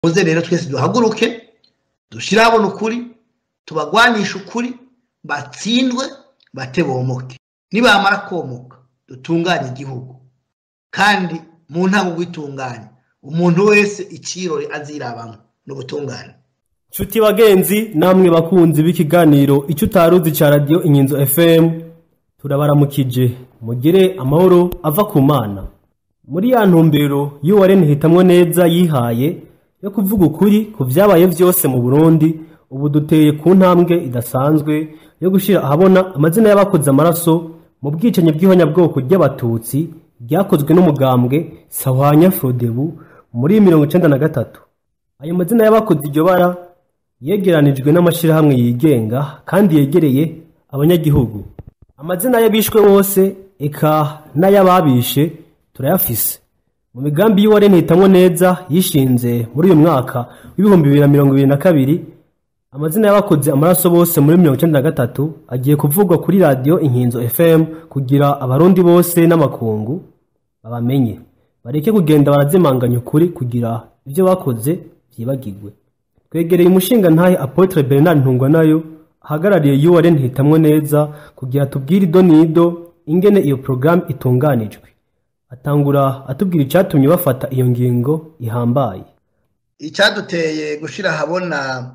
muze rero twese duhaguruke dushire habona ukuri tubagwanisha ukuri batsindwe bate bomoke nibamara komoka dutunganye igihugu kandi mu ntango gwitunganya umuntu wese icirore azirabamwo n'ubutungane Nshuti bagenzi namwe bakunzi b'ikiganiro icyo utaruzi ca radio Inkinzo FM turabaramukije mugire amahoro ava ku mana muri ya ntumbero y'uwarene hitamwo neza yihaye yo kuvuga ukuri ku vyabaye vyose mu Burundi ubu duteye ku ntambwe idasanzwe yo gushira ahabona amazina y'abakoze amaraso mu bwicanyi bw'ihonyabwoko ry'abatutsi ryakozwe n'umugambwe Sahwanya Frodebu muri mirongo icenda na gatatu ayo mazina y'abakoze iryo bara yegeranijwe n'amashirahamwe yigenga kandi yegereye abanyagihugu amazina y'abishwe bose eka n'ay'ababishe turayafise mu migambi y'uwarene hitamwo neza yishinze muri uyu mwaka w'ibihumbi bibiri na mirongo ibiri na kabiri amazina y'abakoze amaraso bose muri mirongo icenda na gatatu agiye kuvugwa kuri radiyo inkinzo fm kugira abarundi bose n'amakungu babamenye bareke kugenda barazimanganya ukuri kugira ibyo bakoze byibagirwe twegereye umushinga ntahe apotre bernard ntungwanayo ahagarariye urn hitamwo neza kugira tubwire ido n'ido ingene iyo porogaramu itunganijwe atangura atubwira icyatumye bafata iyo ngingo ihambaye icyaduteye gushyira ahabona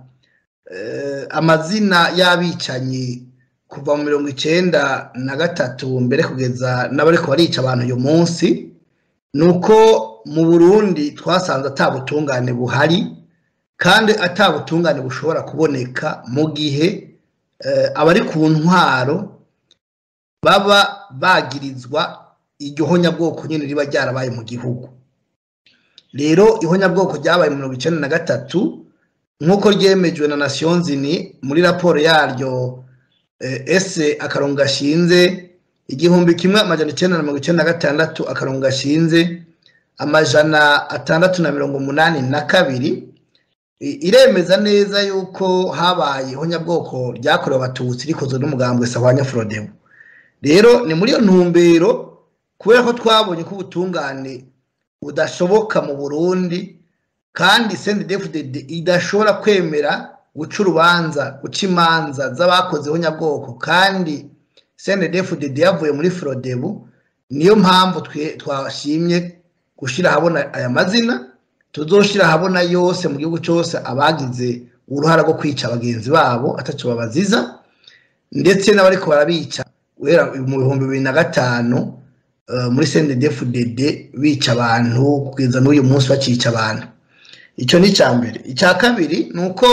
amazina y'abicanyi kuva mu mirongo icyenda na gatatu mbere kugeza n'abariko barica abantu uyu munsi ni uko mu burundi twasanze atabutungane buhari kandi atabutungane bushobora kuboneka mu gihe abari ku ntwaro baba bagirizwa iryo honyabwoko nyine riba ryarabaye mu gihugu rero ihonyabwoko ryabaye mu mirongo icyenda na gatatu nk'uko ryemejwe na nasiyo nzini muri raporo yaryo ese akarongo gashinze igihumbi kimwe amajana icyenda na mirongo icyenda na gatandatu akarongo gashinze amajana atandatu na mirongo umunani na kabiri iremeza neza yuko habaye ihonyabwoko ryakorewe abatutsi rikozwe n'umugambwe sahwanya forodebu rero ni muri iyo ntumbero kubera ko twabonye ko ubutungane budashoboka mu burundi kandi sendedefudede idashobora kwemera guca urubanza guca imanza z'abakoze ihonyabwoko kandi sendedefudede yavuye muri forodebu niyo mpamvu twashimye gushyira ahabona aya mazina tuzoshira ahabona yose mu gihugu cyose abagize uruhara rwo kwica bagenzi babo ataco babaziza ndetse n'abariko barabica guhera mu bihumbi bibiri na gatanu muri CNDD-FDD bica abantu kugeza n'uyu munsi bacica abantu icyo ni icya mbere icya kabiri ni uko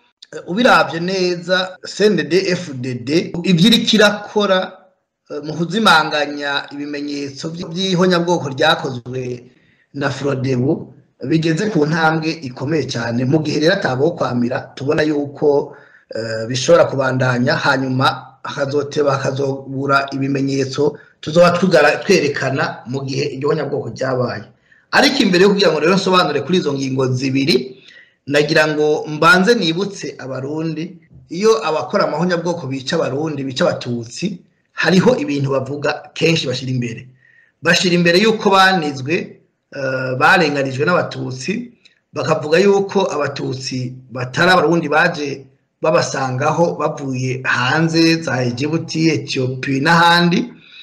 ubiravye neza CNDD-FDD ivyo iriko irakora mu kuzimanganya ibimenyetso by'ihonyabwoko ryakozwe na Frodebu bigeze ku ntambwe ikomeye cyane mu gihe rero atabaho kwamira tubona yuko bishobora kubandanya hanyuma hakazoteba hakazobura ibimenyetso tuzoba twerekana mu gihe iryo honyabwoko ryabaye ariko imbere yo kugira ngo rero nsobanure kuri izo ngingo zibiri nagira ngo mbanze nibutse abarundi iyo abakora amahonyabwoko bica abarundi bica abatutsi hariho ibintu bavuga kenshi bashyira imbere bashyira imbere y'uko banizwe barenganijwe n'abatutsi bakavuga yuko abatutsi batari abarundi baje babasangaho bavuye hanze za egibuti etiyopi n'ahandi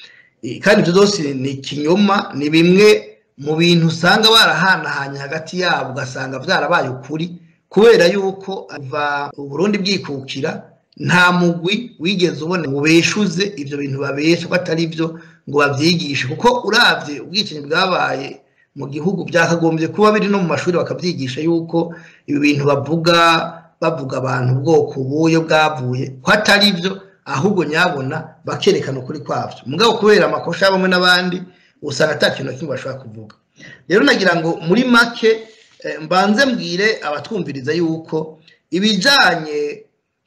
kandi ibyo byose ni ikinyoma ni bimwe mu bintu usanga barahanahanye hagati yabo ugasanga byarabaye ukuri kubera yuko ava uburundi bwikukira nta mugwi wigeze ubona ngo beshuze ibyo bintu babesha ko atari byo ngo babyigishe kuko urabye ubwicanyi bwabaye mu gihugu byakagombye kuba biri no mu mashuri bakabyigisha yuko ibi bintu bavuga bavuga abantu ubwoko buyo bwavuye ko atari byo ahubwo nyabona bakerekana ukuri kwabyo mugabo kubera amakosha bamwe n'abandi usanga ata kintu na kimwe bashobora kuvuga rero nagira ngo muri make mbanze mbwire abatwumviriza yuko ibijyanye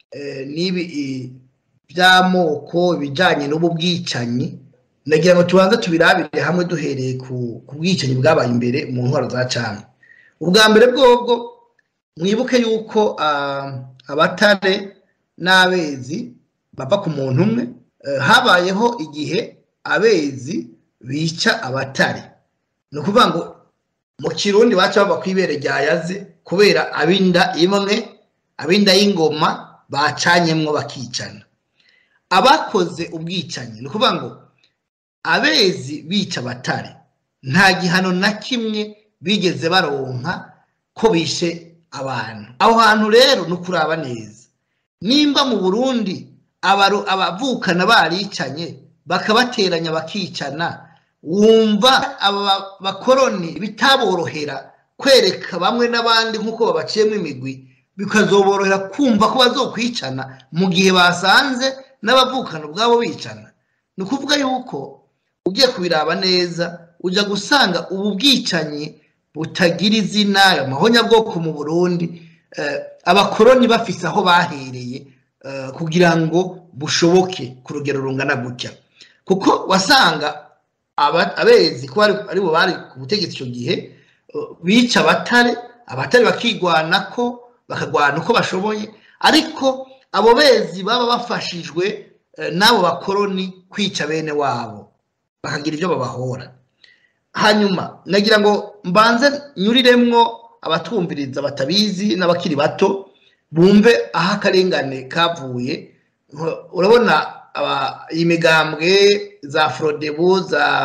n'ibi by'amoko ibijyanye n'ubu bwicanyi nagira ngo tubanze tubirabire hamwe duhereye ku bwicanyi bwabaye imbere mu ntwaro za cana ubwa mbere bwobwo mwibuke yuko abatare n'abezi bava ku muntu umwe habayeho igihe abezi bica abatare ni ukuvuga ngo mu kirundi baca bava kw'ibere ryayaze kubera abinda imwe abinda y'ingoma bacanyemwo bakicana abakoze ubwicanyi ni ukuvuga ngo abezi bica abatare nta gihano na kimwe bigeze baronka ko bishe abantu aho hantu rero ni ukuraba neza nimba mu burundi abavukana baricanye bakabateranya bakicana wumva aba bakoroni bitaborohera kwereka bamwe n'abandi nk'uko babaciyemo imigwi bikazoborohera kumva ko bazokwicana mu gihe basanze n'abavukana ubwabo bicana ni ukuvuga yuko ugiye kubiraba neza ujya gusanga ubu bwicanyi butagira izina ayo mahonyabwoko mu burundi abakoroni bafise aho bahereye kugira ngo bushoboke ku rugero rungana gutya kuko wasanga abezi ko ari bo bari ku butegetsi icyo gihe bica abatare abatare bakigwana ko bakagwana uko bashoboye ariko abo bezi baba bafashijwe n'abo bakoroni kwica bene wabo bakagira ibyo babahora hanyuma nagira ngo mbanze nyuriremwo abatwumviriza batabizi n'abakiri bato bumve aho akarengane kavuye urabona iyi migambwe za forodebu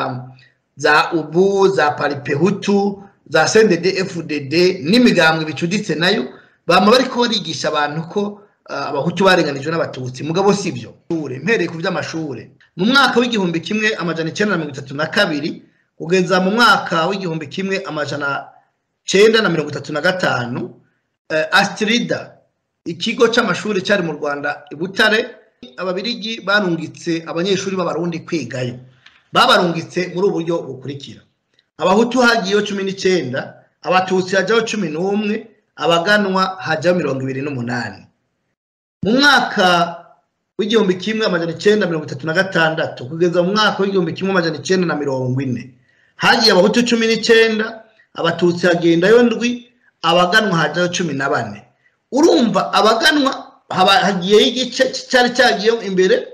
za ubu za paripehutu za sendede fdd n'imigambwe bicuditse nayo bama bariko barigisha abantu ko abahutu barenganijwe n'abatutsi mugabo si byo mpereye ku by'amashuri mu mwaka w'igihumbi kimwe amajana icyenda na mirongo itatu na kabiri kugeza mu mwaka w'igihumbi kimwe amajana cyenda na mirongo itatu na gatanu asitirida ikigo cy'amashuri cyari mu rwanda i butare ababirigi barungitse abanyeshuri b'abarundi kwigayo babarungitse muri ubu buryo bukurikira abahutu hagiyeho cumi n'icyenda abatutsi hajyaho cumi n'umwe abaganwa hajyaho mirongo ibiri n'umunani mu mwaka w'igihumbi kimwe amajana icyenda mirongo itatu na gatandatu kugeza mu mwaka w'igihumbi kimwe amajana icyenda na mirongo ine hagiye abahutu cumi n'icyenda abatutsi hagendayo ndwi abaganwa hajyaho cumi na bane urumva abaganwa hagiyeho igice cyari cyagiyeho imbere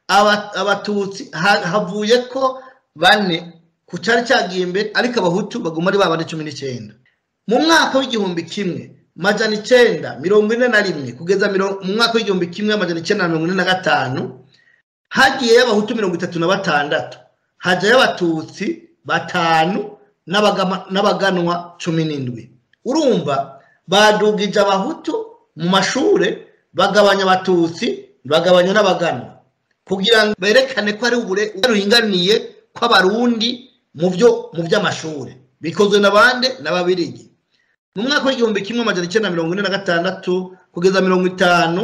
abatutsi havuye ko bane ku cyari cyagiye imbere ariko abahutu baguma ari babane cumi n'icyenda mu mwaka w'igihumbi kimwe majana icyenda mirongo ine na rimwe kugeza mu mwaka w'igihumbi kimwe amajana icyenda na mirongo ine na gatanu hagiyeyo abahutu mirongo itatu na batandatu hajyayo abatutsi batanu n'abaganwa cumi n'indwi urumva badugije abahutu mu mashuri bagabanya abatutsi bagabanya n'abaganwa kugira ngo berekane ko ari ubure ruringaniye kw'abarundi mu byo mu by'amashuri bikozwe na bande n'ababirigi mu mwaka w'igihumbi kimwe amajana icyenda mirongo ine na gatandatu kugeza mirongo itanu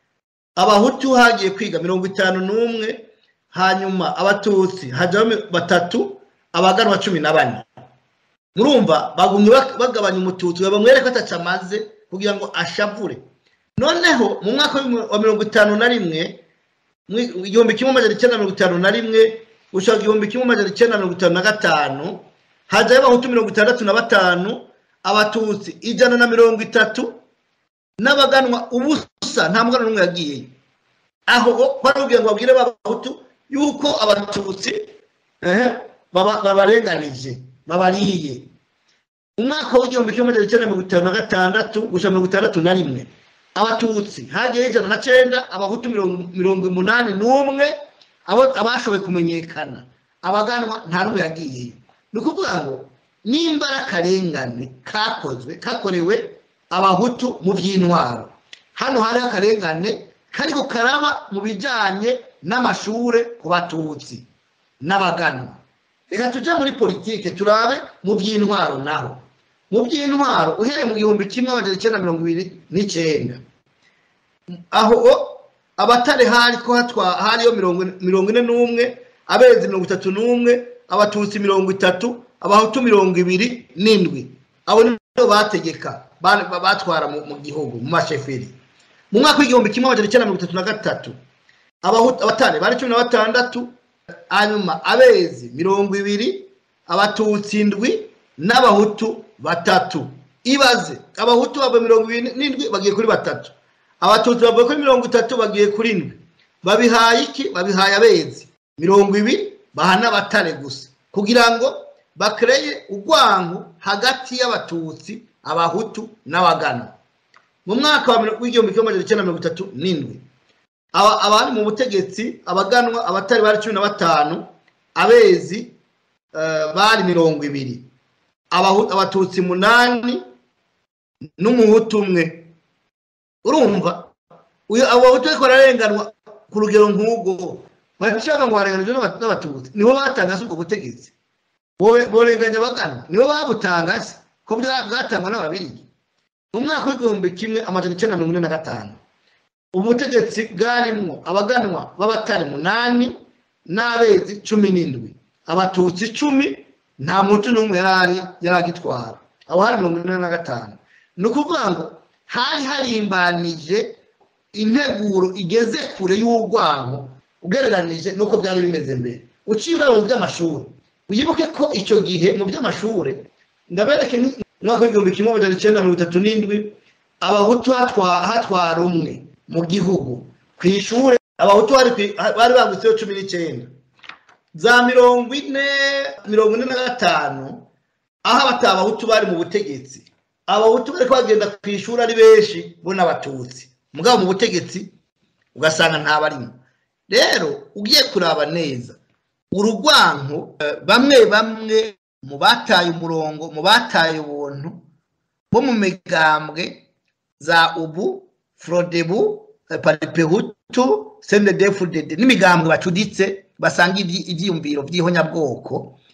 abahutu hagiye kwiga mirongo itanu n'umwe hanyuma abatutsi hajyaho batatu abaganwa cumi na bane murumva bagumye bagabanya umututsi bamwereka ko ataca amaze kugira ngo ashavure noneho mu mwaka wa mirongo itanu na rimwe igihumbi kimwe amajana icyenda mirongo itanu na rimwe gushaka igihumbi kimwe amajana icyenda mirongo itanu na gatanu hajyayo abahutu mirongo itandatu na batanu abatutsi ijana na mirongo itatu n'abaganwa ubusa nta mugana n'umwe yagiyeyo aho barabwira ngo babwire abahutu yuko abatutsi babarenganije babariye umwaka w'igihumbi kimwe magana cyenda mirongo itanu na gatandatu gusa mirongo itandatu na rimwe abatutsi hagiyeho ijana na cyenda abahutu mirongo umunani n'umwe abashoboye kumenyekana abaganwa nta n'umwe yagiyeyo ni ukuvuga ngo nimba ari akarengane kakozwe kakorewe abahutu mu by'intwaro hano hari akarengane kariko karaba mu bijyanye n'amashuri ku batutsi n'abaganwa reka tujye muri politike turabe mu by'intwaro naho mu by'intwaro uhereye mu gihumbi kimwe amajana icyenda mirongo ibiri n'icyenda aho abatare hari ko hariyo mirongo ine n'umwe abezi mirongo itatu n'umwe abatutsi mirongo itatu abahutu mirongo ibiri n'indwi abo nibo bategeka batwara mu gihugu mu masheferi mu mwaka w'igihumbi kimwe amajana icyenda mirongo itatu na gatatu abatare bari cumi na batandatu hanyuma abezi mirongo ibiri abatutsi indwi n'abahutu batatu ibaze abahutu bava mirongo ibiri n'indwi bagiye kuri batatu abatutsi bavuye kuri mirongo itatu bagiye kuri indwi babihaye iki babihaye abezi mirongo ibiri baha n'abatare gusa kugira ngo bakereye urwango hagati y'abatutsi abahutu n'abaganwa mu mwaka w'igihumbi kimwe magana cyenda mirongo itatu n'indwi abari mu butegetsi abaganwa abatari bari cumi na batanu abezi bari mirongo ibiri abatutsi munani n'umuhutu umwe urumva abo bahutu ariko bararenganwa ku rugero nk'ubwo barashaka ngo barenganijwe n'abatutsi nibo batanga se ubwo butegetsi borenganya abaganwa nibo babutanga se ko bwatangwa n'ababirigi mu mwaka w'igihumbi kimwe amajana icyenda mirongo ine na gatanu ubutegetsi bwarimwo abaganwa b'abatari munani n'abezi cumi n'indwi abatutsi icumi nta mutu n'umwe yari agitwara aho hari mirongo ine na gatanu ni ukuvuga ngo hari harimbanije integuro igeze kure y'urwango ugereranije n'uko byari bimeze mbere uciye mu by'amashuri wibuke ko icyo gihe mu by'amashuri ndabereke umwaka w'igihumbi kimwe magana icyenda mirongo itatu n'indwi abahutu hatwara umwe mu gihugu ku ishuri abahutu bari bagutseho cumi n'icyenda za mirongo ine mirongo ine na gatanu aho abataha abahutu bari mu butegetsi abahutu bari bagenda ku ishuri ari benshi bo n'abatutsi mugabo mu butegetsi ugasanga ntabarimo rero ugiye kuraba neza urugwanko bamwe bamwe mu bataye umurongo mu bataye ubuntu bo mu migambwe za ubu forodebu paripehutu sendedefudede n'imigambwe bacuditse basanga ibyiyumviro by'ihonyabwoko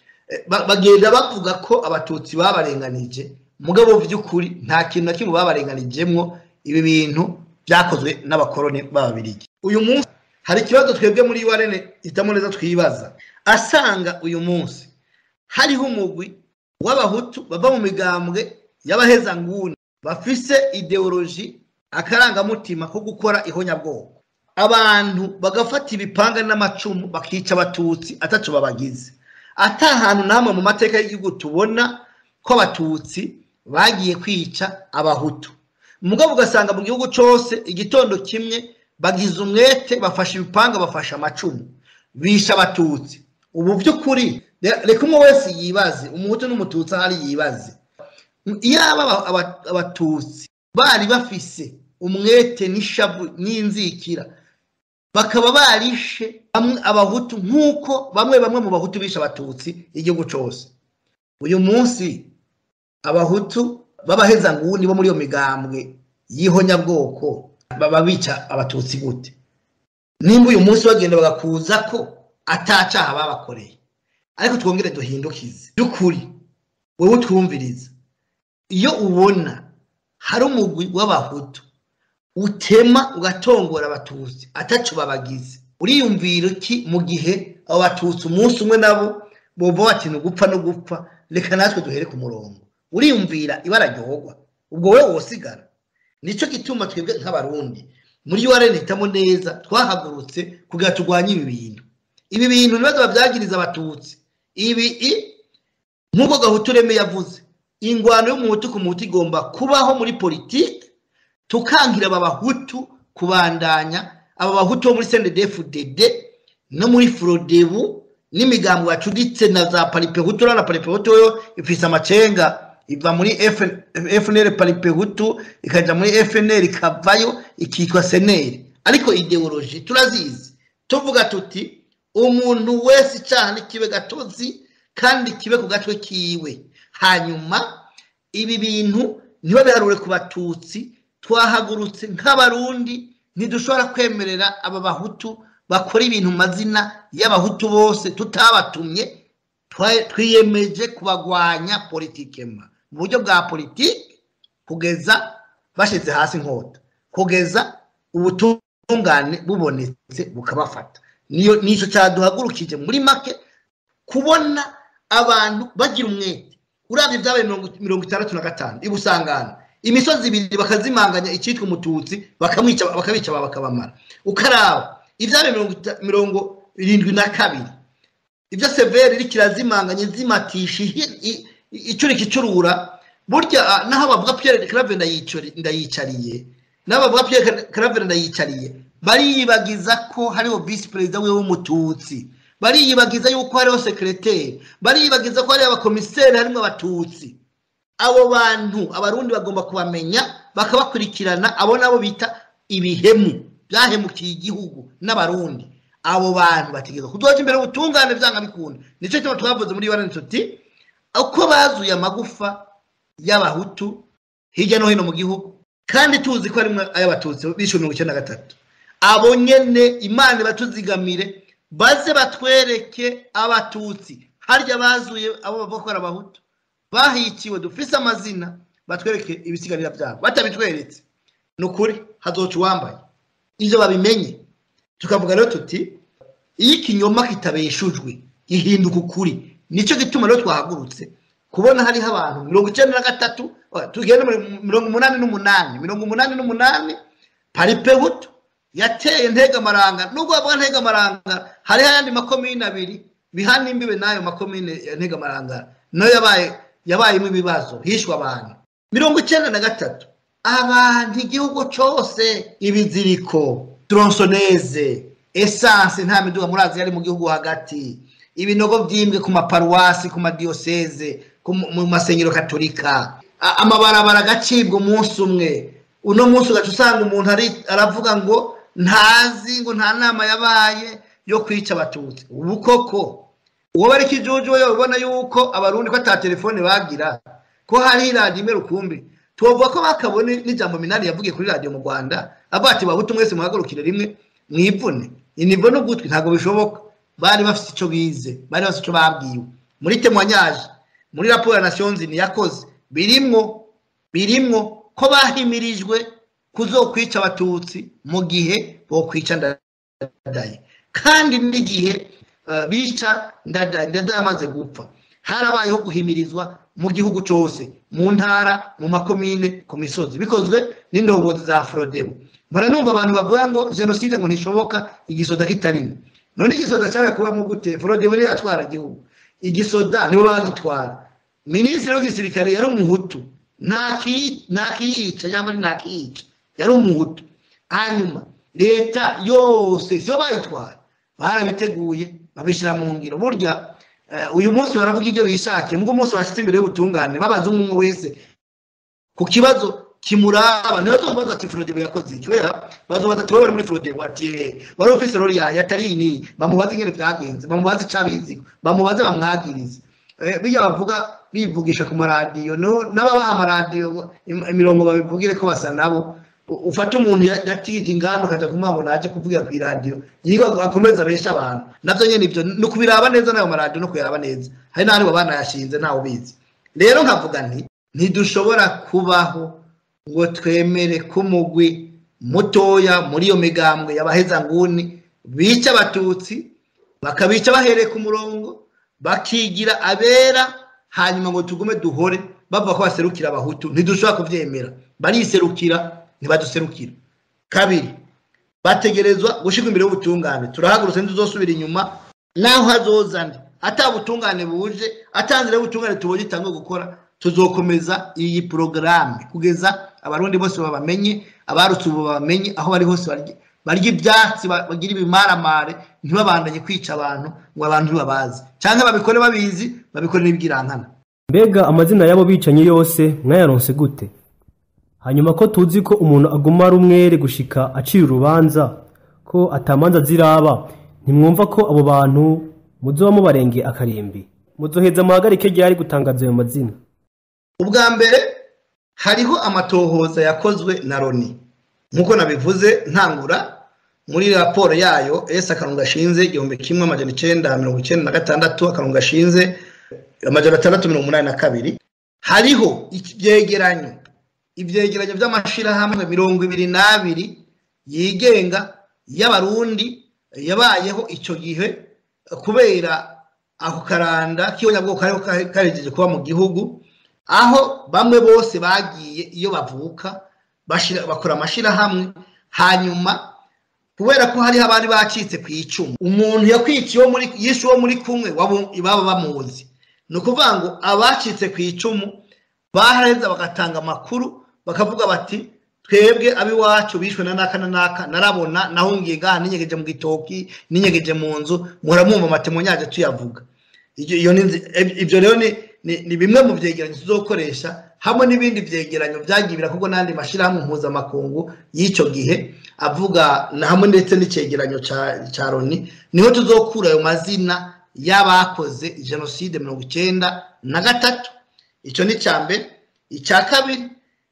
bagenda bavuga ko abatutsi babarenganije mugabo by'ukuri nta kintu na kimwe babarenganijemwo ibi bintu byakozwe n'abakoroni b'ababirigi uyu munsi hari ikibazo twebwe muri warene hitamo neza twibaza asanga uyu munsi hariho umugwi w'abahutu bava mu migambwe y'abahezanguni bafise ideoloji akarangamutima ko gukora ihonyabwoko abantu bagafata ibipanga n'amacumu bakica abatutsi atacu babagize ata hantu namwe mu mateka y'igihugu tubona ko abatutsi bagiye kwica abahutu mugabo ugasanga mu gihugu cyose igitondo kimwe bagize umwete bafashe ibipanga bafashe amacumu bisha abatutsi ubu by'ukuri reka umwe wese yibaze umuhutu n'umututsi ahari yibaze iyaba abatutsi bari bafise umwete n'ishavu n'inzikira bakaba barishe abahutu nk'uko bamwe bamwe mu bahutu bishe abatutsi igihugu cyose uyu munsi abahutu b'abahezanguni bo muri iyo migambwe y'ihonyabwoko baba bica abatutsi gute nimba uyu munsi bagenda bagakuza ko atacaha babakoreye ariko twongere duhindukize by'ukuri wowe utwumviriza iyo ubona hari umugwi w'abahutu utema ugatongora abatutsi atacu babagize uriyumvira iki mu gihe abo batutsi umunsi umwe nabo bumva bati ni ugupfa no gupfa reka natwe duhere ku murongo uriyumvira ibara ryohogwa ubwo wowe wosigara nicyo gituma twebwe nk'abarundi muri yo hitamo neza twahagurutse kugira turwanye ibi bintu ibi bintu ntibaze babyagiriza abatutsi ibi nk'uko gahutureme yavuze ingwano y'umuhutu ku muhutu igomba kubaho muri politiki tukangira aba bahutu kubandanya aba bahutu bo muri sendedefudede no muri forodebu n'imigambi bacuditse na za paripehutu na paripehutu yo ifise amacenga iva muri fnr paripehutu ikajya muri fnr ikavayo ikitwa seneri ariko ideoloji turazizi tuvuga tuti umuntu wese icyaha n'ikibe gatozi kandi kibe ku gatwe kiwe hanyuma ibi bintu ntibabiharure ku batutsi twahagurutse nk'abarundi ntidushobora kwemerera aba bahutu bakora ibintu mu mazina y'abahutu bose tutabatumye twiyemeje kubagwanya politikema mu buryo bwa politiki kugeza bashyize hasi inkota kugeza ubutungane bubonetse bukabafata niyo nicyo cyaduhagurukije muri make kubona abantu bagira umwete urabye ibyabaye mirongo itandatu na gatanu ibusangana imisozi ibiri bakazimanganya icyitwa umututsi bakamwica bakabica bakabamara ukaraba ibyabaye mirongo irindwi na kabiri ibyo severi iri kirazimanganya zimatisha icurika icurura burya naho bavuga piyere karave ndayicariye naho bavuga piyere karave ndayicariye bariyibagiza ko hariho visi perezida we w'umututsi bariyibagiza yuko hariho sekereteri bariyibagiza ko hariho abakomiseri harimo abatutsi abo bantu abarundi bagomba kubamenya bakabakurikirana abo nabo bita ibihemu byahemukiye igihugu n'abarundi abo bantu bategereza kudoza imbere ubutungane byanga bikunda nicyo cyo twavuze muri bane tuti uko bazuye amagufa y'abahutu hirya no hino mu gihugu kandi tuzi ko harimo ay'abatutsi bishyuwe mirongo icyenda na gatatu abo nyene imana batuzigamire baze batwereke abatutsi harya bazuye abo bavuga ko ari abahutu bahiciwe dufise amazina batwereke ibisigarira byabo batabitweretse ni ukuri hazoca uwambaye ibyo babimenye tukavuga rero tuti iyo ikinyoma kitabeshujwe gihinduka ukuri nicyo gituma rero twahagurutse kubona hariho abantu mirongo icyenda na gatatu tugenda mirongo umunani n'umunani mirongo umunani n'umunani paripe buto yateye ntegamaranga nubwo bavuga ntegamaranga hariho ayandi makomine abiri bihana imbibe n'ayo makomine ya ntegamaranga nayo yabaye yabayemo ibibazo hishwe abantu mirongo icyenda na gatatu abantu igihugu cyose ibiziriko tronsoneze esanse nta miduga murazi yari mu gihugu hagati ibinogo byimbwe ku maparuwasi ku madiyoseze mu masengero katolika amabarabara agacibwa umunsi umwe uno munsi ugaca usanga umuntu aravuga ngo ntazi ngo nta nama yabaye yo kwica abatutsi ubu koko uwo bari kijuju we ubona yuko abarundi ko ata telefone bagira ko hari radiyo imwe rukumbi tubavuga ko bakabone n'ijambo minani yavugiye kuri radiyo mu rwanda avuga ati bahutu mwese muhagurukire rimwe mwivune inivo n'ugutwi ntabwo bishoboka bari bafite icyo bize bari bafite icyo babwiwe muri temwanyaje muri raporo ya nasiyonzini yakoze birimwo birimwo ko bahimirijwe kuzokwica abatutsi mu gihe bokwica ndadaye kandi n'igihe bica ndadaye amaze gupfa harabayeho guhimirizwa mu gihugu cyose mu ntara mu makomine ku misozi bikozwe n'indongozi za forodebo baranumva abantu bavuga ngo jenoside ngo ntishoboka igisoda kitarimo none igisoda cyari kubamo gute forodebo niyo yatwara igihugu igisoda nibo bagitwara minisitiri w'igisirikare yari umuhutu ntakiyica cyangwa ntakiyica yari umuhutu hanyuma leta yose siyo bayitwara barabiteguye babishyira mu ngiro burya uyu munsi baravuga ibyo bishakiye nubwo umunsi washyitse imbere y'ubutungane babaza umwe wese ku kibazo kimuraba niyo tubaza ati forodebo yakoze iki kubera bazobaza ati wowe bari muri forodebo ati wari ufise rori yawe atari ini bamubaze ingene byagenze bamubaze icabizi bamubaze bamwagirize bijya bavuga bivugisha ku maradiyo n'ababaha amaradiyo imirongo babivugire ko basa nabo ufata umuntu yatije inganda ukajya kumwabona aje kuvugira ku iradiyo yiga akomeza abesha abantu nabyo nyine ibyo ni ukubiraba neza n'ayo maradiyo no kuyaraba neza hari n'ahandi banayashinze ntawe ubizi rero nkavuga nti ntidushobora kubaho ngo twemere ko umugwi mutoya muri iyo migambwe y'abahezanguni bica abatutsi bakabica bahereye ku murongo bakigira abera hanyuma ngo tugume duhore bavuga ko baserukira abahutu ntidushobora kubyemera bariserukira ntibaduserukira kabiri bategerezwa gushyirwa imbere y'ubutungane turahagurutse ntituzosubira inyuma naho hazozane atabutungane buje atanzira y'ubutungane tubonye itangwe gukora tuzokomeza iyi porogaramu kugeza abarundi bose babamenye abarutse ubu babamenye aho bari hose barya ibyatsi bagira ibimaramare ntibabandanye kwica abantu ngo abantu ntibabazi cyangwa babikore babizi babikore n'ibwirankana mbega amazina y'abo bicanyi yose mwayaronse gute hanyuma ko tuzi ko umuntu aguma ari umwere gushika acira urubanza ko atamanza ziraba ntimwumva ko abo bantu muzoba mubarengeye akarimbi muzoheza muhagarike ryari gutangaza ayo mazina ubwa mbere hariho amatohoza yakozwe na loni nk'uko nabivuze ntangura muri raporo yayo esi akarongo gashinze igihumbi kimwe amajana icyenda mirongo icyenda na gatandatu akarongo gashinze amajana atandatu mirongo umunani na kabiri hariho ibyegeranyo ibyegeranyo by'amashyirahamwe mirongo ibiri n'abiri yigenga y'abarundi yabayeho icyo gihe kubera ako karanda k'ibonyabwoko kariho karegeje kuba mu gihugu aho bamwe bose bagiye iyo bavuka bakora amashyirahamwe hanyuma kubera ko hariho abari bacitse ku icumu umuntu yakwiciye yishe uwo muri kumwe baba bamuzi ni ukuvuga ngo abacitse ku icumu baheza bagatanga amakuru bakavuga bati twebwe abiwacu bishwe na naka na naka narabona nahungiye gaha ninyegeje mu gitoki ninyegeje mu nzu muramwumva amatemo nyaje tuyavuga Iyo- iyo ni nzi- ib- ibyo rero ni, ni, ni bimwe mu vyegeranyo tuzokoresha hamwe n'ibindi vyegeranyo vyagiye birakorwa n'andi mashirahamwe mpuzamakungu y'icyo gihe avuga na hamwe ndetse n'icegeranyo ca, ca loni niho tuzokura ayo mazina y'abakoze jenoside mirongo icenda na gatatu icyo ni icya mbere icya kabiri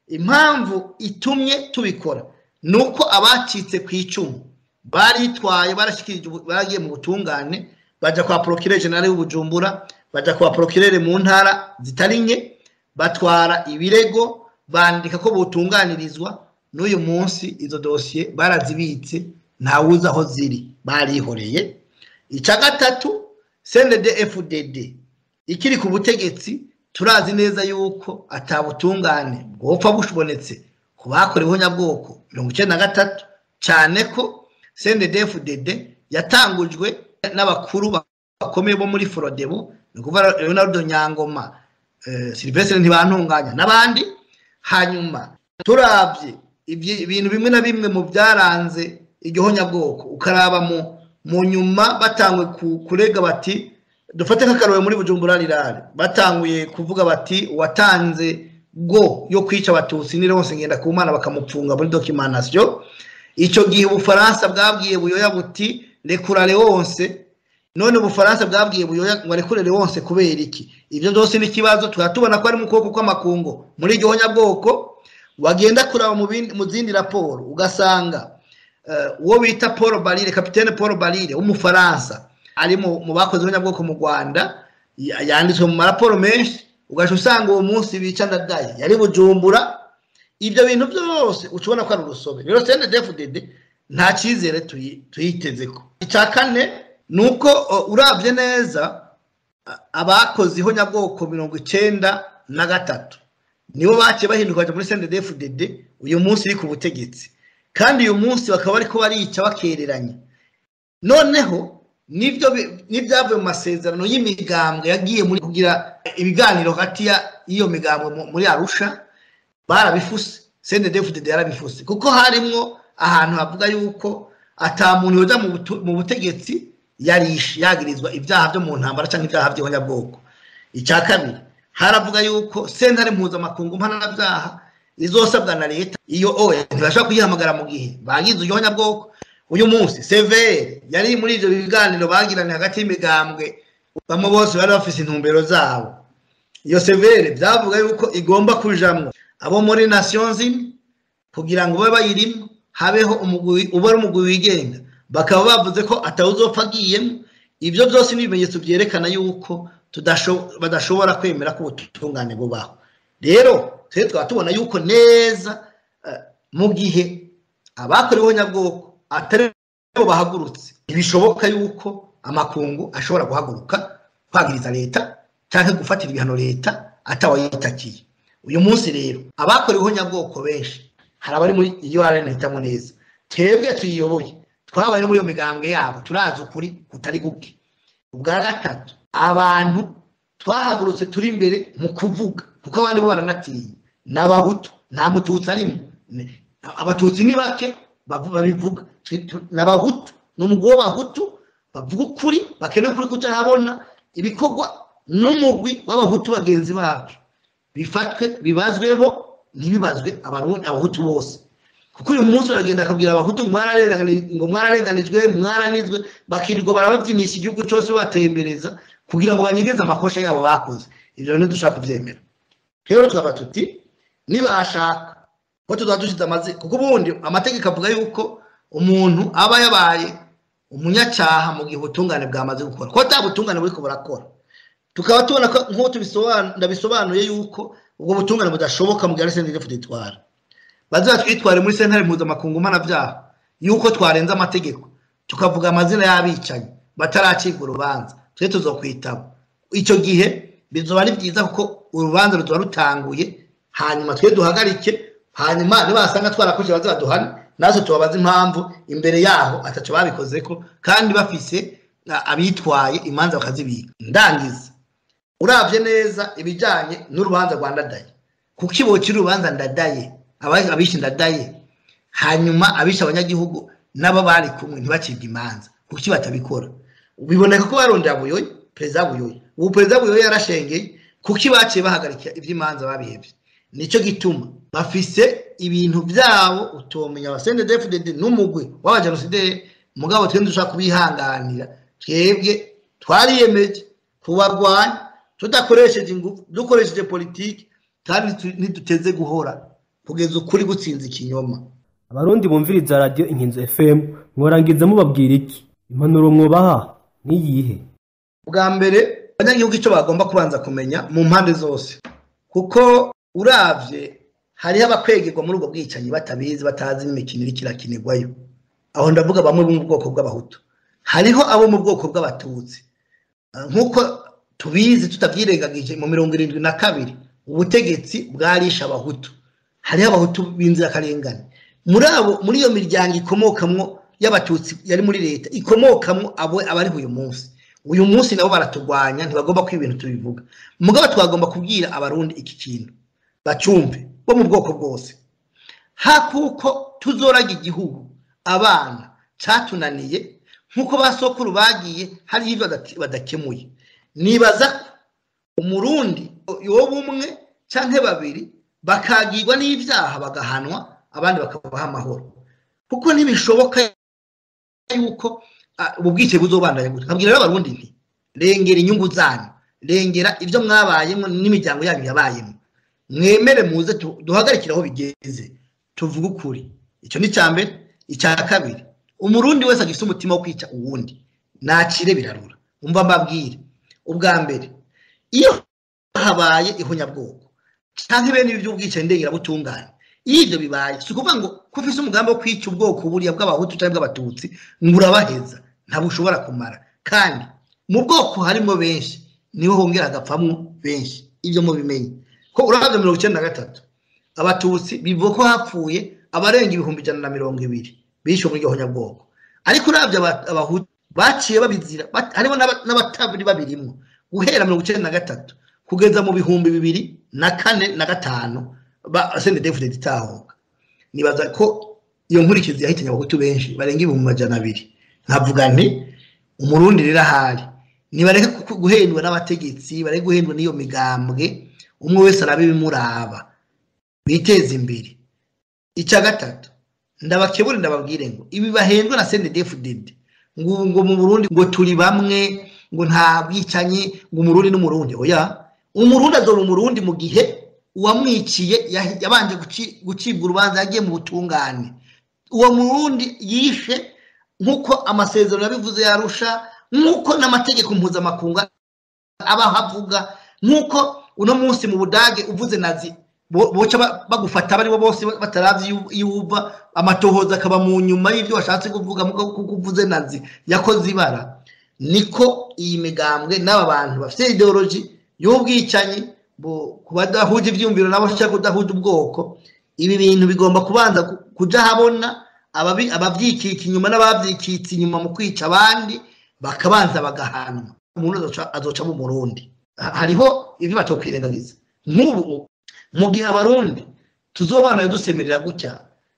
impamvu itumye tubikora ni uko abacitse ku icumu baritwaye barashyikirije ubu- baragiye mu butungane bajya kwa porokirere jenali w'ubujumbura bajya kwa porokirere mu ntara zitari nke batwara ibirego bandika ko butunganirizwa n'uyu munsi izo dosiye barazibitse ntawuzi aho ziri barihoreye icya gatatu cnded fdd ikiri ku butegetsi turazi neza yuko atabutungane bwopfa bushobonetse ku bakoreweho nyabwoko mirongo icyenda na gatatu cyane ko cndfdd yatangujwe n'abakuru bakomeye bo muri forodebo ni ukuvuga leonardo nyangoma eh, silvestre ntibantunganya n'abandi hanyuma turabye ibyi- ibintu bimwe na bimwe mu byaranze iryo honyabwoko ukaraba mu mu nyuma batangwe ku- kurega bati dufate nk'akarobe muri bujumbura rirare batanguye kuvuga bati uwatanze go yo kwica abatutsi ni Leonce Ngendakumana bakamupfunga muri documentation icyo gihe ubufaransa bwabwiye buyoya buti rekura Leonce none ubufaransa bwabwiye buyoya ngo arekure Leonce kubera iki ibyo byose ni ikibazo tukaba tubona ko ari mu kuboko kw'amakungu muri iryo honyabwoko wagenda kuraba mu bindi- mu zindi raporo ugasanga eh, uwo bita paul barire kapitene paul barire w'umufaransa ari mu mu bakoze abanyabwoko mu rwanda ya- yanditswe mu maraporo menshi ugaca usanga uwo munsi bica ndadaye yari bujumbura ibyo bintu byose ushobora ko ari urusobe rero cndfdd nta cyizere tuyi- tuyiteze ko icya kane ni uko uh, urabye neza a- abakoze ihonyabwoko mirongo icyenda na gatatu nibo baciye bahinduka bajya muri cndfdd uyu munsi iri ku butegetsi kandi uyu munsi bakaba bariko barica bakereranye noneho nibyo bi- n'ibyavuye mu masezerano y'imigambwe yagiye muri kugira ibiganiro hagati ya- y'iyo migambwe mu- muri arusha barabifuse cndfdd yarabifuse kuko harimwo ahantu havuga yuko ata muntu yoja mu butu- mu butegetsi yarishe yagirizwa ibyaha byo mu ntambara cyangwa ibyaha by'ihonyabwoko icya kabiri haravuga yuko sentare mpuzamakungu mpanabyaha izosabwa na leta iyo oya ntibashobora kuyihamagara mu gihe bagize ihonyabwoko uyu munsi severe yari muri ibyo biganiro bagiranye hagati y'imigambwe bamwe bose bari bafise intumbero zabo iyo severe byavuga yuko igomba kujamwo abo muri nations zimwe kugira ngo babe bayirimo habeho umugwi uba ari umugwi wigenga bakaba bavuze ko atawuzopfa agiyemo ibyo byose ni ibimenyetso byerekana yuko tudasho- badashobora kwemera ko ubutungane bubaho rero twe twaba tubona yuko neza eh, mu gihe abakoreweho nyabwoko atari bo bahagurutse ntibishoboka yuko amakungu ashobora guhaguruka kwagiriza leta cyangwa gufatira ibihano leta atawayitakiye uyu munsi rero abakoreweho nyabwoko benshi hari abari muri urn hitamo neza twebwe tuyiyoboye twabaye no muri iyo migambwe yabo turazi ukuri kutari guke ubwa gatatu abantu twahagurutse turi imbere mu kuvuga kuko abandi bo baranatinya ni abahutu nta mututsi arimo Ni- abatutsi ni bake bavu- babivuga Twe- tu- ni abahutu ni umugwi w'abahutu bavuga ukuri bakeneye ukuri kutahabona ibikorwa n'umugwi w'abahutu bagenzi bacu bifatwe bibazweho ntibibazwe abarundi abahutu bose kuko uyu munsi uragenda akabwira abahutu ngo mwararenganijwe ngo mwararenganijwe mwaranizwe bakirirwa barababyinisha igihugu cyose batembereza kugira ngo banyegeze amakosha yabo bakoze ibyo rero dushaka kubyemera rero tukaba tuti nibashaka ko tuzaba dushyize amazina kuko ubundi amategeko avuga yuko umuntu aba yabaye umunyacyaha mu gihe ubutungane bwamaze gukora ko ata butungane buriko burakora tukaba tubona ko nk'uko tubisoban- ndabisobanuye yuko ubwo butungane budashoboka mu gihe ari senderi ditwara bazatwitware muri sentare mpuzamakungu mpanabyaha yuko twarenze amategeko tukavuga amazina y'abicanyi bataracibwa urubanza twe tuzokwitaba icyo gihe bizoba ari byiza kuko urubanza ruzoba rutanguye hanyuma twe duhagarike hanyuma nibasanga twarakoze bazaduhane natwe tubabaze impamvu imbere yaho ataco babikozeko kandi bafise a- abitwaye imanza bakazibika ndangiza uravye neza ibijanye n'urubanza rwa ndadaye kuko ibo kiri urubanza ndadaye abishe ndadaye hanyuma abishe abanyagihugu nabo bari kumwe ntibacibwe imanza kuki batabikora biboneka ko barondera buyoyi perezida buyoyi ubu perezida buyoyi yarashengeye kuki baciye bahagarika iby'imanza babihebye nicyo gituma bafise ibintu byabo utomenya abasende defudede n'umugwi w'abajenosideri mugabo twende dushaka kubihanganira twebwe twariyemeje kubarwanya tudakoresheje ingufu dukoresheje politiki kandi ntiduteze guhora kugeza ukuri gutsinze ikinyoma abarundi bumviriza radiyo inkinzo fm mworangiza mubabwira iki impanuro mwubaha niyihe bwa mbere abanyagihugu icyo bagomba kubanza kumenya mu mpande zose kuko uravye hariho abakwegerwa muri ubwo bwicanyi batabizi batazi n'imikino iriko irakinirwayo aho ndavuga bamwe bo mu bwoko bw'abahutu hariho abo mu bwoko bw'abatutsi nk'uko tubizi tutabyirengagije mu mirongo irindwi na kabiri ubutegetsi bwarisha abahutu hariho abahutu b'inzirakarengane muri abo muri iyo miryango ikomokamwo y'abatutsi yari muri leta ikomokamwo abo abariho uyu munsi uyu munsi nabo baraturwanya ntibagomba ko ibintu tubivuga mugabo twagomba kubwira abarundi iki kintu bacumve bo mu bwoko bwose hakuko tuzoraga igihugu abana catunaniye nk'uko ba sokuru bagiye hariho ibyo badakemuye nibaza ko umurundi yoba umwe canke babiri bakagirwa n'ibyaha bagahanwa abandi bakabaha amahoro kuko ntibishoboka yuko ubu bwicaye buzobandanya gutya nkabwira rero abarundi nti rengera inyungu zanyu rengera ibyo mwabayemo n'imiryango yanyu yabayemo mwemere muze duhagarikire aho bigeze tuvuge ukuri icyo ni icya mbere icya kabiri umurundi wese agifite umutima wo kwica uwundi nacire birarura umva mbabwire ubwa mbere iyo habaye ihunyabwoko cyangwa ibindi by'ubwicanyi ndengerabutungane iyo ibyo bibaye si ukuvuga ngo ko ufite umugambi wo kwica ubwoko buriya bw'abahutu cyangwa bw'abatutsi ngo urabaheza ntabwo ushobora kumara kandi mu bwoko harimo benshi niho hongera hagapfamo benshi ibyo mubimenye ko urabya mirongo icyenda na gatatu abatutsi bivuga ko hapfuye abarenga ibihumbi ijana na mirongo ibiri bishyuwe muri iryo bwoko ariko urabya abahutu baciye babizira harimo n'abatabiri babirimo guhera mirongo icyenda na gatatu kugeza mu bihumbi bibiri na kane na gatanu ba sende defudede itahuka nibaza ko iyo nkurikizi yahitanye abahutu benshi barenga ibihumbi majana abiri nkavuga nti umurundi rero ahari nibareke guhendwa n'abategetsi bareke guhendwa n'iyo migambwe umwe wese arabe ibimuraba biteze imbere icya gatatu ndabakebure ndababwire ngo ibi bahendwa na sende defudede ngo ngo mu burundi ngo turi bamwe ngo nta bwicanyi ngo umurundi n'umurundi oya umurundi azora umurundi mu gihe uwamwiciye yabanje gucibwa urubanza yagiye mu butungane uwo murundi yishe nk'uko amasezerano yabivuze yarusha nk'uko n'amategeko mpuzamakungu abaho avuga nk'uko uno munsi mu budage uvuze nazi boca bagufata baribo bose bataravye iyo uva amatohoza akaba mu nyuma y'ibyo washatse kuvuga kuko uvuze nazi yakoze ibara niko iyi migambwe n'aba bantu bafite ideology y'ubwicanyi ku badahuje ibyumviro nabo cyangwa kudahuje ubwoko ibi bintu bigomba kubanza kuja habona abavyikika inyuma n'abavyikitse inyuma mu kwica abandi bakabanza bagahanwa umuntu azoca mu murundi hariho ibyo batokwirengagiza nk'ubu mu gihe abarundi tuzobana dusemerera gutya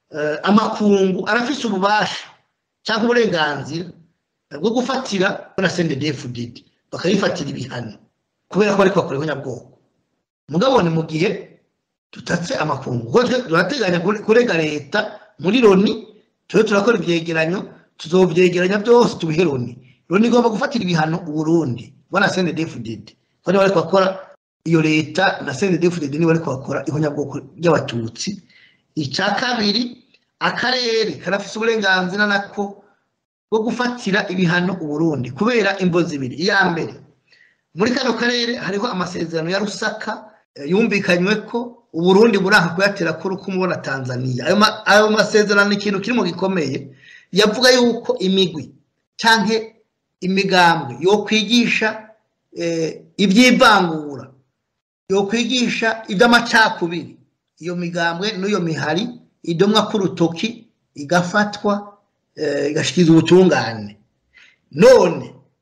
amakungu arafise ububasha cyangwa uburenganzira bwo gufatira na CNDD-FDD bakayifatira ibihano kubera ko ariko bakoreho nyabwoko mugabo ni mu gihe tutatse amakungu kuko turateganya kurega leta muri loni tube turakora ibyegeranyo tuzovyegeranya byose tubihe loni loni igomba gufatira ibihano uburundi bona CNDD-FDD ko niba bariko bakora iyo leta na CNDD-FDD niba bariko bakora ihonyabwoko ry'abatutsi icya kabiri akarere karafise uburenganzira nako bwo gufatira ibihano uburundi kubera imvo zibiri iya mbere muri kano karere hariho amasezerano ya rusaka yumvikanywe ko uburundi buranga kuyatera ko rukumu na tanzania ayo masezerano ni ikintu kirimo gikomeye yavuga yuko imigwi cyangwa imigambwe yo kwigisha iby'ivangura yo kwigisha iby'amacakubiri iyo migambwe n'iyo mihari idomwa k'urutoki igafatwa igashyikiza ubutungane none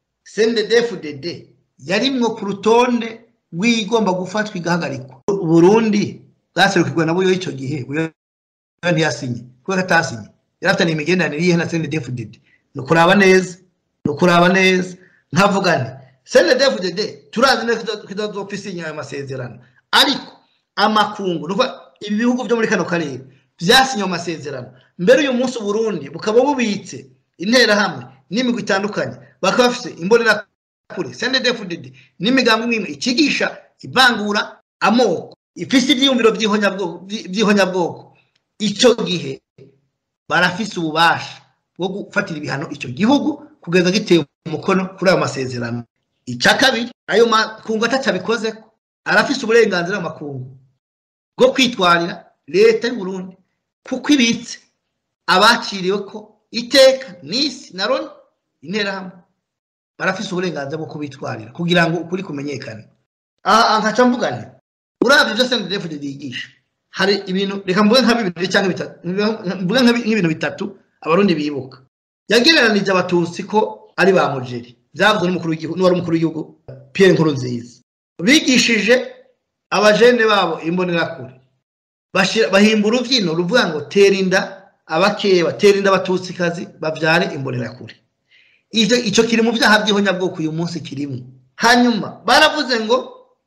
CNDD-FDD yarimwo ku rutonde rw'igomba gufatwa igahagarikwa Burundi bwaserukirwa na buyo icyo gihe ntiyasinye kubera ko atasinye yarafitaniye imigenderanire yihe na CNDD-FDD ni ukuraba neza ni ukuraba neza nkavuga nti CNDD-FDD turazi neza ko itazopfa isinya ayo masezerano ariko amakungu nuva ibi bihugu byo muri kano karere byasinye ayo masezerano mbere uyu munsi Burundi bukaba bubitse interahamwe n'imigwi itandukanye bakaba bafite imbonerakure CNDD-FDD n'imigambi imwe ikigisha ivangura amoko ifise ibyiyumviro by'ihonyabwoko icyo gihe barafise ububasha bwo gufatira ibihano icyo gihugu kugeza giteye umukono kuri ayo masezerano icya kabiri ayo makungu atatabikoze arafise uburenganzira mu makungu bwo kwitwarira leta y'u Burundi kuko ibitse abaciriwe ko iteka n'isi na roni interahamwe barafise uburenganzira bwo kubitwarira kugira ngo ukuri kumenyekane aha nkaca mvuga nti urabye ibyo CNDD-FDD yigisha hari ibintu reka mvuge nka bibiri cyangwa bitatu mvuge nk'ibintu bitatu abarundi bibuka yagereranije abatutsi ko ari ba mujeri byavuzwe n'umukuru w'igihugu n'uwari umukuru w'igihugu Pierre Nkurunziza bigishije abajene babo imbonerakure bahimba urubyino ruvuga ngo tera inda abakeba tera inda abatutsikazi babyare imbonerakure icyo kiri mu byaha by'ihonyabwoko uyu munsi kirimo hanyuma baravuze ngo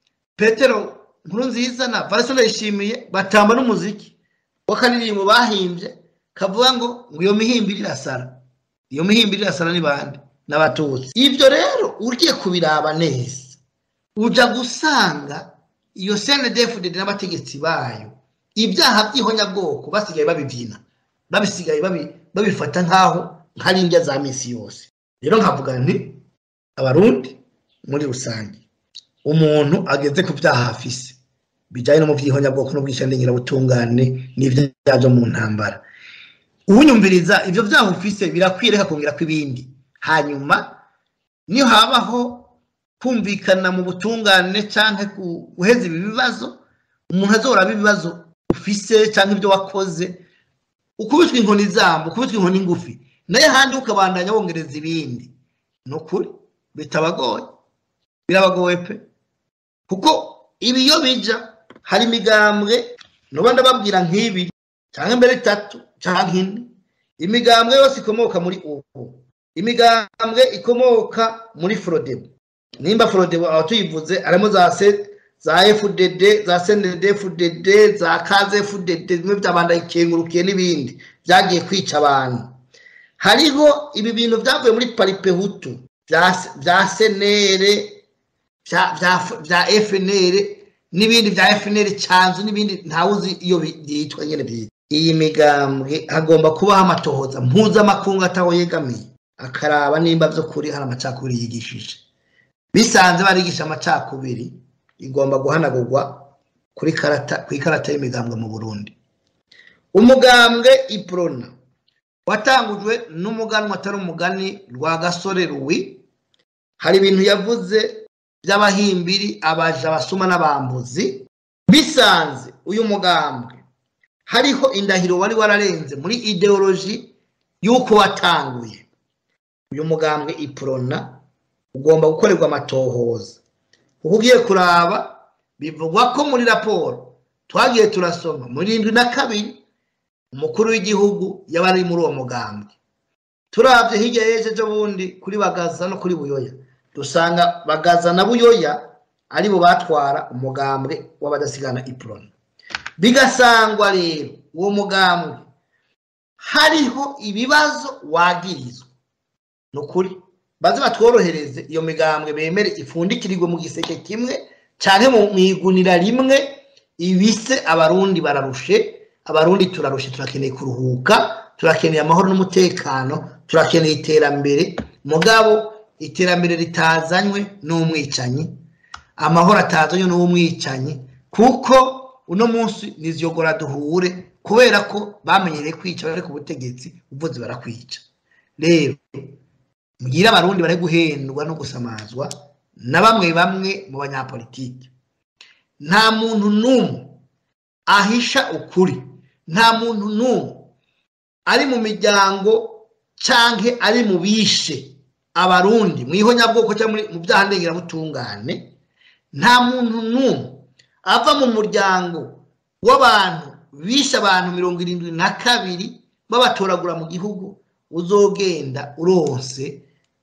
petero nkuru nziza na varisona yishimiye batamba n'umuziki w'akaririmbo bahimbye kavuga ngo ngo iyo mihimbiri irasara iyo mihimbiri irasara ni bande n'abatutsi ibyo rero ugiye kubiraba neza uja gusanga iyo CNDD-FDD n'abategetsi bayo ibyaha by'ihonyabwoko basigaye babibyina babisigaye babifata nk'aho nk'ari indya za minsi yose rero nkavuga nti abarundi muri rusange umuntu ageze ku byaha afise bijyanye no mu by'ihonyabwoko n'ubwishyandengirabutungane n'ibyaha byo mu ntambara uwunyumviriza ibyo byaha ufise birakwiriye hakongera ko ibindi hanyuma niyo habaho kumvikana mu butungane cyangwa guheza ibi bibazo umuntu azoraba ibibazo ufise cyangwa ibyo wakoze ukubitwa inkoni zambo ukubitwa inkoni ngufi nayo ahandi ukabandanya wongereza ibindi ni ukuri bitabagoye birabagoye pe kuko ibi iyo bija hari imigambwe nuba ndababwira nk'ibiri cyangwa imbere itatu cyangwa ine imigambwe yose ikomoka muri ubu imigambwe ikomoka muri forodebo nimba forodebo aho tuyivuze harimo za se za fdd za sndd fdd za kaze fdd bimwe byabanda ikengurukiye n'ibindi byagiye kwica abantu hariho ibi bintu byavuye muri paripehutu bya senere bya fnr n'ibindi bya fnr cyanzu n'ibindi ntawuzi iyo byitwa nyine byitwa iyi migambwe hagomba kubaho amatohoza mpuzamakungu ataho yegamiye akaraba nimba by'ukuri hari amacakubiri yigishije bisanze barigisha amacakubiri igomba guhanagurwa kuri karata ku ikarata y'imigambwe mu burundi umugambwe iprona watangujwe n'umuganwa atari umugani rwa gasore ruwi hari ibintu yavuze by'abahimbiri abaja abasuma n'abambuzi bisanze uyu mugambwe hariho indahiro wari wararenze muri ideoloji y'uko watanguye uyu mugambwe iprona ugomba gukorerwa amatohoza kuko ugiye kuraba bivugwa ko muri raporo twagiye turasoma muri irindwi na kabiri umukuru w'igihugu yaba ari muri uwo mugambwe turabye hirya y'ejo bundi kuri bagaza no kuri buyoya dusanga bagaza na buyoya aribo batwara umugambwe w'abadasigana iprona bigasangwa rero uwo mugambwe hariho ibibazo wagirizwa ni ukuri baze batworohereze iyo migambwe bemere ifundikirirwe mu giseke kimwe cyane mu igunira rimwe ibise abarundi bararushe abarundi turarushe turakeneye kuruhuka turakeneye amahoro n'umutekano turakeneye iterambere mugabo iterambere ritazanywe n'umwicanyi amahoro atazanywe n'umwicanyi kuko uno munsi niziyogora duhure kubera ko bamenyereye kwica bari ku butegetsi uvuze barakwica rero mbwira abarundi bari guhendwa no gusamazwa na bamwe bamwe mu banyapolitiki nta muntu n'umwe ahisha ukuri nta muntu n'umwe ari mu miryango cyangwa ari mu bishe abarundi mu ihonyabwoko cyangwa mu byaha ndengerabutungane nta muntu n'umwe ava mu muryango w'abantu bishe abantu mirongo irindwi na kabiri babatoragura mu gihugu uzogenda uronse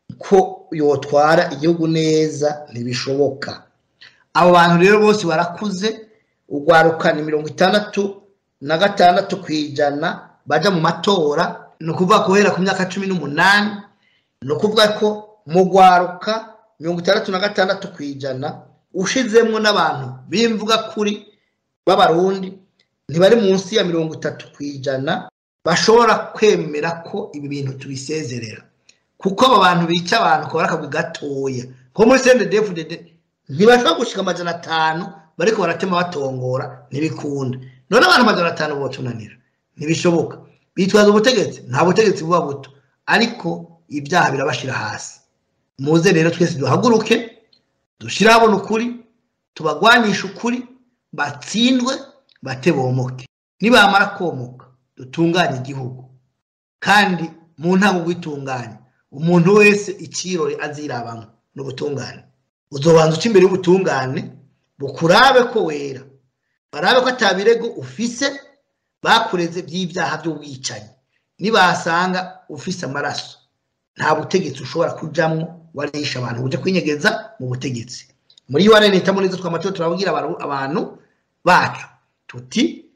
ko yotwara igihugu neza ntibishoboka abo bantu rero bose barakuze urwaruka ni mirongo itandatu na gatandatu ku ijana baja mu matora ni ukuvuga guhera ku myaka cumi n'umunani ni ukuvuga ko mu rwaruka mirongo itandatu na gatandatu ku ijana ushizemwo n'abantu b'imvuga kuri b'abarundi ntibari munsi ya mirongo itatu ku ijana bashobora kwemera ko ibi bintu tubisezerera kuko abo bantu bica abantu kubara akagwi gatoya nko muri CNDD-FDD ntibashobora gushika amajana atanu bariko baratema batongora ntibikunda none abantu amajana atanu botunanira ntibishoboka bitwaza ubutegetsi nta butegetsi buba buto ariko ibyaha birabashira hasi muze rero twese duhaguruke dushire habona ukuri tubagwanisha ukuri batsindwe bate bomoke nibamara komoka dutunganye igihugu kandi mu ntango gwitunganya umuntu wese ikirore azirabamwo n'ubutungane uzobanza uca imbere y'ubutungane bukurabe ko wera barabe ko atabirego ufise bakureze by'ibyaha by'ubwicanyi nibasanga ufise amaraso nta butegetsi ushobora kujamwo warisha abantu uje kwinyegeza mu butegetsi muri yo nita muri zo twamato turabwira abantu bacu tuti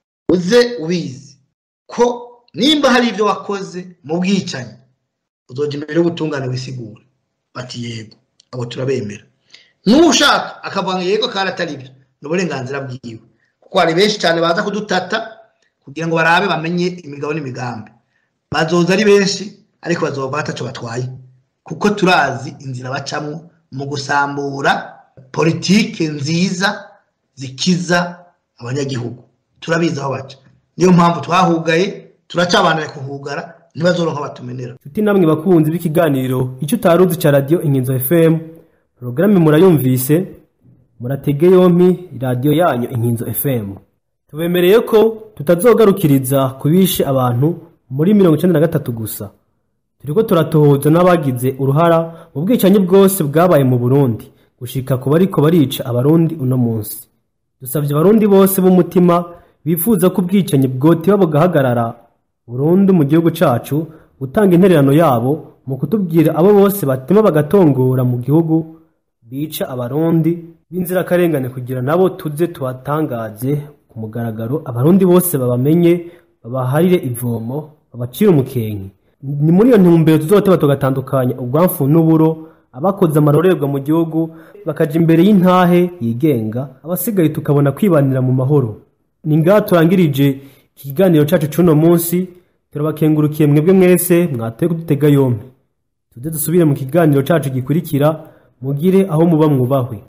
uze ubizi ko nimba hari ibyo wakoze mu bwicanyi uzoja imbere y'ubutungane wisigura bati yego abo turabemera n'ushaka akavuga ngo yego kandi atari byo ni uburenganzira bwiwe kuko hari benshi cyane baza kudutata kugira ngo barabe bamenye imigabo n'imigambi bazoza ari benshi ariko bazova bataco batwaye kuko turazi inzira bacamwo mu gusambura politike nziza zikiza abanyagihugu turabizi aho baca niyo mpamvu twahugaye turacabanira kuhugara ntibazoronka batumenera nshuti namwe bakunzi b'ikiganiro icyo utaruzi cya radiyo inkinzo fm porogaramu murayumvise muratege yompi radiyo yanyu inkinzo fm tubemereye ko tutazogarukiriza ku bishe abantu muri mirongo icyenda na gatatu gusa turiko turatohoza n'abagize uruhara mu bwicanyi bwose bwabaye mu burundi gushika ku bariko barica abarundi uno munsi dusabye abarundi bose b'umutima bifuza ko ubwicanyi bwotiba bugahagarara burundu mu gihugu cacu gutanga intererano yabo mu kutubwira abo bose batema bagatongora mu gihugu bica abarundi b'inzirakarengane kugira nabo tuze tubatangaze ku mugaragaro abarundi bose babamenye babaharire ivomo babacire umukenke ni muri iyo ntumbero tuzoteba tugatandukanya ubwamfu n'uburo abakoze amarorerwa mu gihugu bakaja imbere y'intahe yigenga abasigaye tukabona kwibanira mu mahoro ni ngaha turangirije ikiganiro cacu c'uno munsi turabakengurukiye mwebwe mwese mwatoye kudutega yompi tuze dusubire mu kiganiro cacu gikurikira mugire aho muba mwubahwe